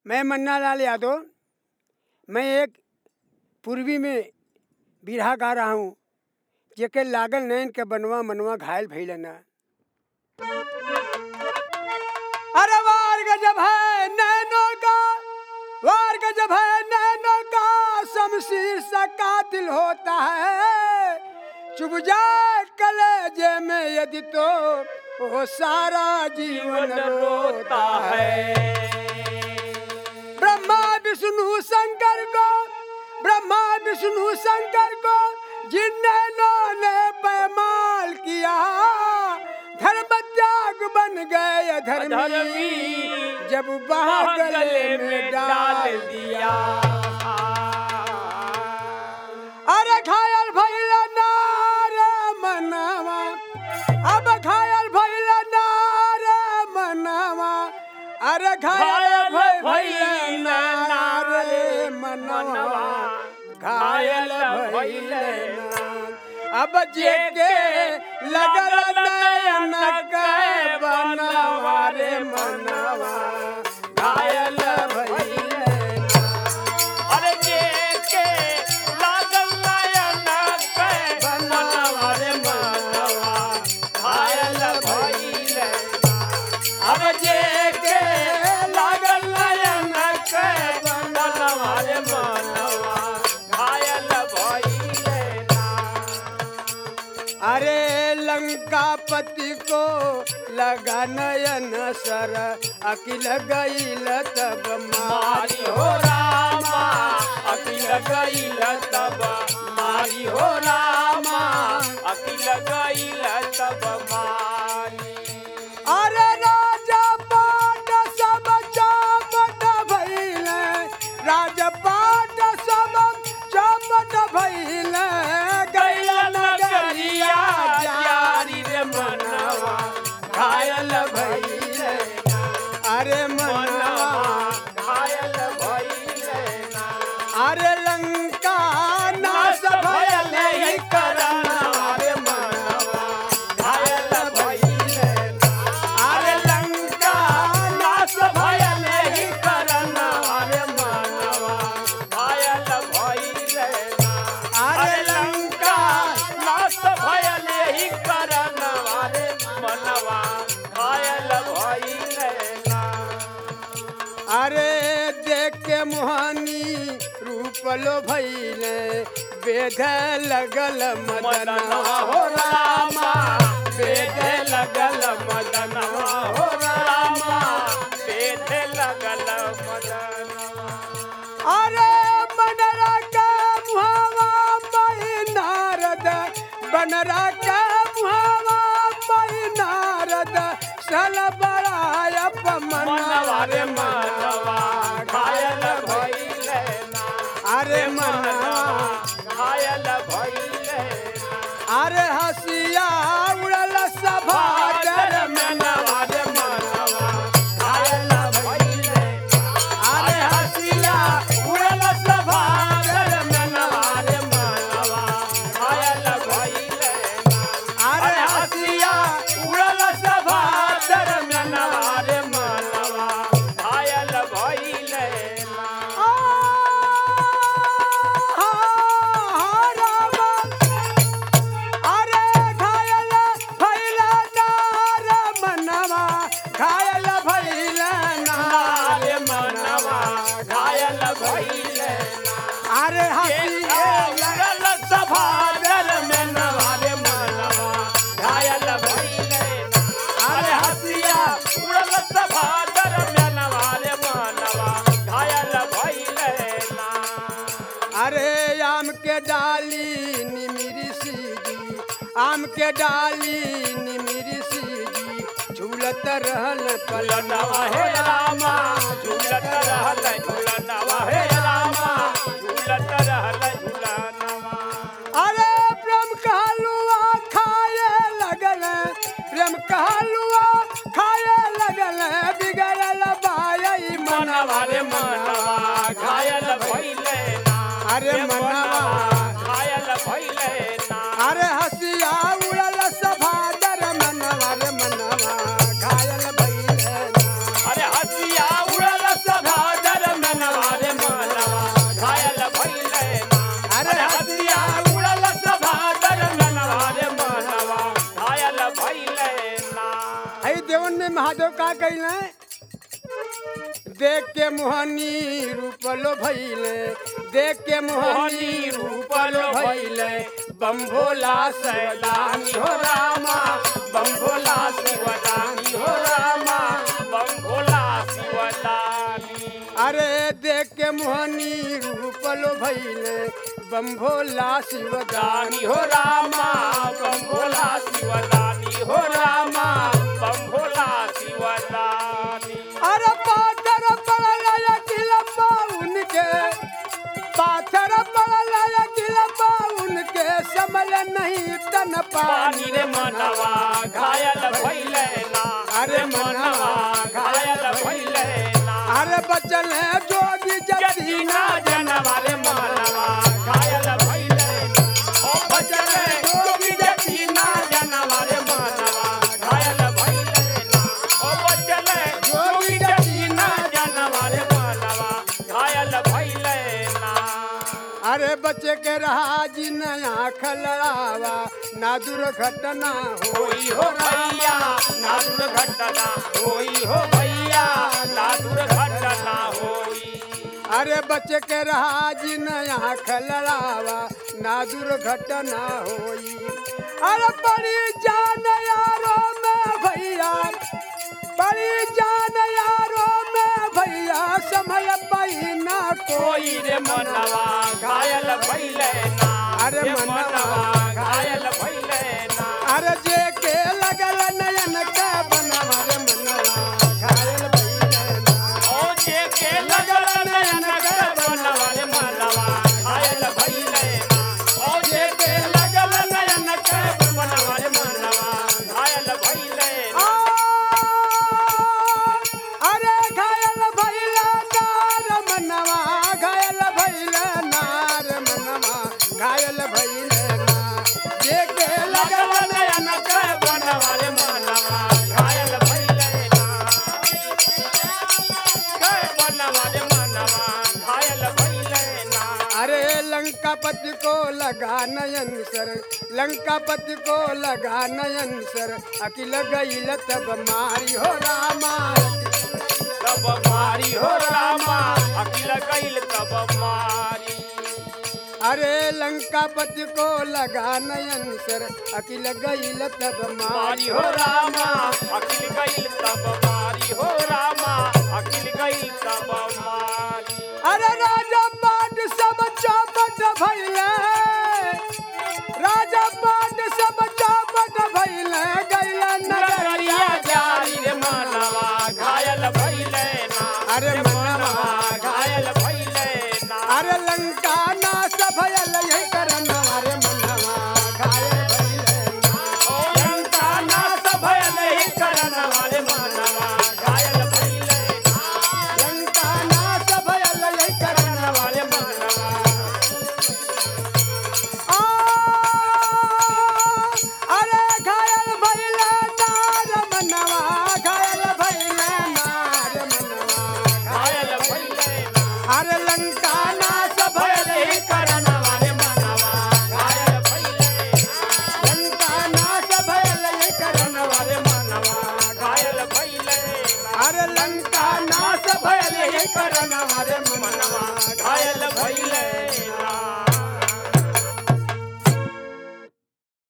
मैं मन्ना लाल यादव मैं एक पूर्वी में बिरहा गा रहा हूँ जेके लागल नैन के बनवा मनवा घायल भइल ना अरे वार गजब है नैनों का वार गजब है नैनों का शमशीर सा कातिल होता है चुभ जाए कलेजे में यदि तो वो सारा जीवन रोता है ब्रह्मा विष्णु शंकर को ब्रह्मा विष्णु शंकर को जिन्होंने ने पैमाल किया धर्म त्याग बन गए धर्मी धर्मी जब बाह गले में डाल दिया अरे घायल भइल नार मनवा अब घायल भइल नार मनवा अरे घायल घायल भइल भइल नार नार मनवा मनवा, घायल घायल भइल भइल नार। अब जेके लगल नयन के बनवा रे मनवा घायल भइल नार। अरे जे के लागल नयन के बनवा रे मनवा घायल भइल अब जे के लागल नयन के बनवा रे मनवा घायल भइल अरे लंकापति को लगा नयन सर अकिल गईल तब मारी हो रामा अकिल गईल तब मारी हो रामा अकिल गईल तब मारी अरे राजा पाट सब चौपट भइल राजा पाट सब चौपट भइल गईल नगरिया जारी रे मनवा घायल भइल अरे मनवा घायल भइल अरे लंका नाश भयल ही करना अरे मनवा घायल भइल अरे लंका नाश भयल ही करना अरे मनवा घायल भइल अरे लंका नाश भयल ही करन वाले मनवा घायल भइल अरे देख के मोहनी रूप लो भइल वेद लगल मदनवा हो रामा वेद लगल मदनवा हो रामा पेट लगल मदनवा अरे बनरा का मुहावा मई नारद बनरा का मुहावा मई नारद सल बड़ाय मनवा रे मनवा घायल भइल अरे मनवा घायल भइल अरे हसिया उड़ल सभा डर मनवा रे मनवा घायल भइल अरे हसिया उड़ल सभा डर मनवा रे मनवा घायल भइल अरे हसिया उड़ल सभा डर मनवा रे मनवा घायल भइल घायल मनवा घायल भइल अरे हसिया उड़ल सभा दर में नवारे मनवा घायल भइल अरे हसिया उड़ल सभा दर में नवारे मनवा घायल भइल अरे आम के डाली निमिरी सीजी आम के डाली निमिरी सीजी झूलत रहल झूलनवा हे रामा झूलत रहल झूलनवा हे रामा झूलत रहल झूलनवा अरे प्रेम कहलुआ खाए लगल प्रेम कहलुआ खाए लगल बिगड़ल बाई मनवा रे मनवा घायल भइले अरे मनवा घायल भइले अरे हसिया उड़ल सभा दर मनवा रे मनवा घायल भइल अरे हसिया उड़ल सभा दर कैले देख के मोहनी रूपलो भैले देख के मोहनी रूपलो भैले बम भोला सैलानी हो रामा बम भोला शिवदानी हो रामा बम भोला शिवदानी अरे देख के मोहनी रूपलो भैले बम भोला शिवदानी दानी हो रामा बम भोला शिवदानी हो रामा बम भोला शिवदानी अरे पाथर पड़ल किलम्बा उनके पाथर पड़ल किलम्बा उनके समल नहीं तन पानी रे मनवा घायल भइले ना अरे मनवा घायल भइले ना अरे बचल है जोगी जतीना जतीना जनवा रे मनवा घायल भइले ना ओ बचले जोगी जतीना जनवा रे मनवा घायल भइले ना ओ बचले जोगी जतीना जनवा रे मनवा घायल भइले ना अरे बच्चे के रहा जी नया खलड़ावा ना दुर्घटना हो होई हो भैया ना दुर्घटना होई हो भैया ना दुर्घटना होई अरे बच्चे के रहा जी नया खलड़ावा ना दुर्घटना होई अरे बड़ी जान यारो में भैया बड़ी जान यारो में भैया समय बहिना कोई कोई रे मनवा घायल भइले ना अरे रे मनवा घायल भइले ना अरे जे के लगल नयन के बनवा रे मनवा घायल भइले ना ओ जे के लगल नयन के बनवा रे मनवा घायल भइले ना ओ जे के लगल नयन के बनवा रे मनवा घायल भइले ना अरे घायल भैला नार मनवा घायल भैला नार मनवा घायल भैले ना जे के लगल लगल नयन के बनवा रे मनवा घायल भइले ना के बनवा रे मनवा घायल भइले ना अरे लंकापति को लगा नयन सर लंकापति को लगा नयन सर अकिल गईल तब मारी हो रामा तब मारी हो रामा अकिल गईल तब मारी अरे लंकापति को लगा नयन सर अकिल गईल तब मारी मारी हो रामा अकिल गईल तब मारी हो रामा अकिल गईल तब मारी अरे राजा पाट सब चौपट भैले राजा पाट सब चौपट भैले गैला नगरिया नगरिया जारी रे मनवा घायल भइले ना अरे रे मनवा घायल भइले ना अरे लंका नाश भयल यही करन अरे मनवा घायल भइले ना। ओ लंका नाश भयल ही करन वाले मनवा घायल भइले ना लंका नाश भयल यही करन करन वाले मनवा आ, अरे घायल भइले नार मनवा घायल भइले नार मनवा घायल भइले ना अरे लंका नाश भयल भयल ही करन वाले मनवा घायल भइले लंका नाश भयल यही करन वाले मनवा घायल भइले ना अरे लंका नाश भयल यही करन अरे मनवा मनवा घायल भइले